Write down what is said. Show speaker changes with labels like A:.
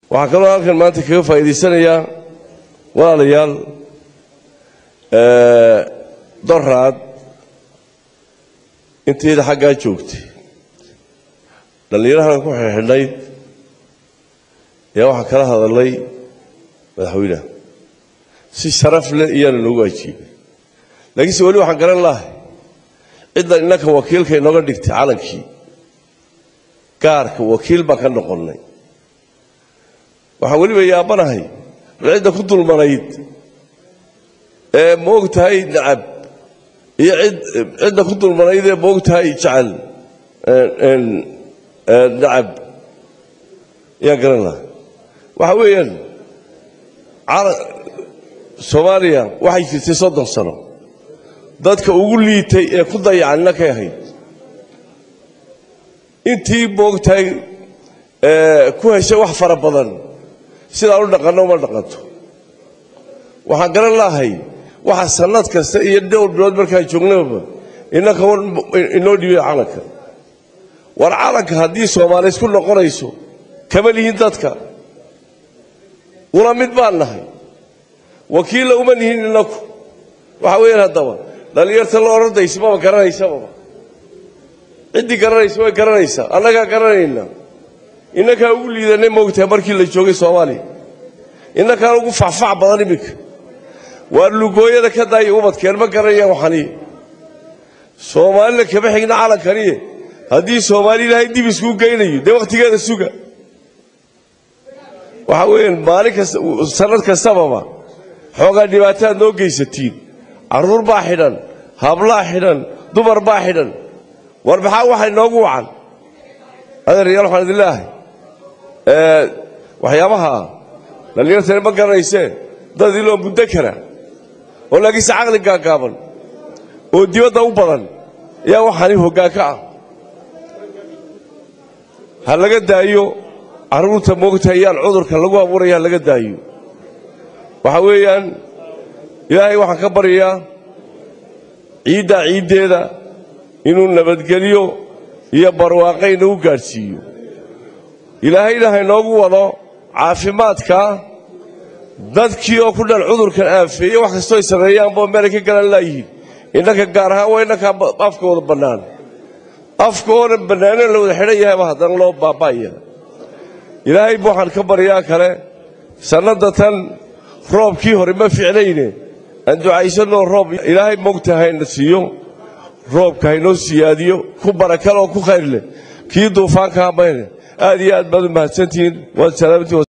A: waxaa kaloo halkan maanta kaga faa'iidaysanayaa walaalayaal doraad intayda xaggaa joogtay dhallinyarahan ku xidhxidhnayd ayaa waxaan kala hadalnay madaxweyneha si sharaf leh iyaana noogu ajiibay laakiinse weli waxaan garan lahay ciddan innanka wakiilka inooga dhigtay calankii gaarka wakiil baan ka noqonnay waxaan weliba yaabanahay bal cidda ku dulmanayd ee moog tahay nacab iyo cidda ku dulmanayd ee moog tahay jecel nacab ayaan garan lahay waxa weeyaan soomaaliya waxay jirtay soddon sano dadka ugu liitay ee ku dayacan innakay ahayd intii moogtahay ku heshay wax fara badan sidaan u dhaqanno uma dhaqanto waxaan garan lahay waxa sannad kasta iyo dhowr bilood markaan joognaba innaka inoo dhibay calanka war calanka haddii soomaali isku noqonayso kama lihin dadka ula mid baan nahay wakiilla uma nihin innaku waxa weeyaan haddaba dhallinyarta la odhandaysa maba garanaysababa ciddii garanaysa way garanaysaa annagaa garanaynaa innakaa ugu liidanay moogtahay markii la joogay soomaaliya innakaan ugu facfac badan iminka waa lugooyada ka daaya ubadkeen ma garanayaan waxaniye soomaalina kama xigna calankaniye haddii soomaali ilaahay dib iskuu geynayo dee wakhtigeeda suga waxa weeyaan maalin kasta sannad kastababa xoogaa dhibaataad noo geysatiin carruur baa xidhan hablaa xidhan dumar baa xidhan war maxaa waxay noogu wacan adeeryaal waxaan idin leeahay waxyaabaha dhallinyartani ma garanaysee dad iloo muddo kara oo laakiinse caqli gaagaaban oo dibadda u badan ayaa waxaani hoggaan ka ah ha laga daayo carruurta moogtahay yaan cudurka lagu abuuraya ha laga daayo waxa weeyaan ilaahay waxaan ka baryayaa ciiddaa ciiddeeda inuu nabadgelyo iyo barwaaqo inagu gaadhsiiyo ilaahayna haynoogu wado caafimaadka dadkii oo ku dhan cudurkan aafeeye wax kastoo ay sameeyaanbo meelay ka galan laayihiin innanka gaar ahaan waa innankaa afkooda bannaan afkooda bannaaneen la wada xidhan yahayba haddana loo baaba'aya ilaahay bu waxaan ka baryaa kale sannadda tan roobkii hore ma ficnayne aan ducaysanoo roob ilaahay mogta hayna siiyo roobka haynoo siyaadiyo ku barakale oo ku khayr leh kii duufaanka hamayne aad iyo aad baad u mahadsantihiin waad salaamtii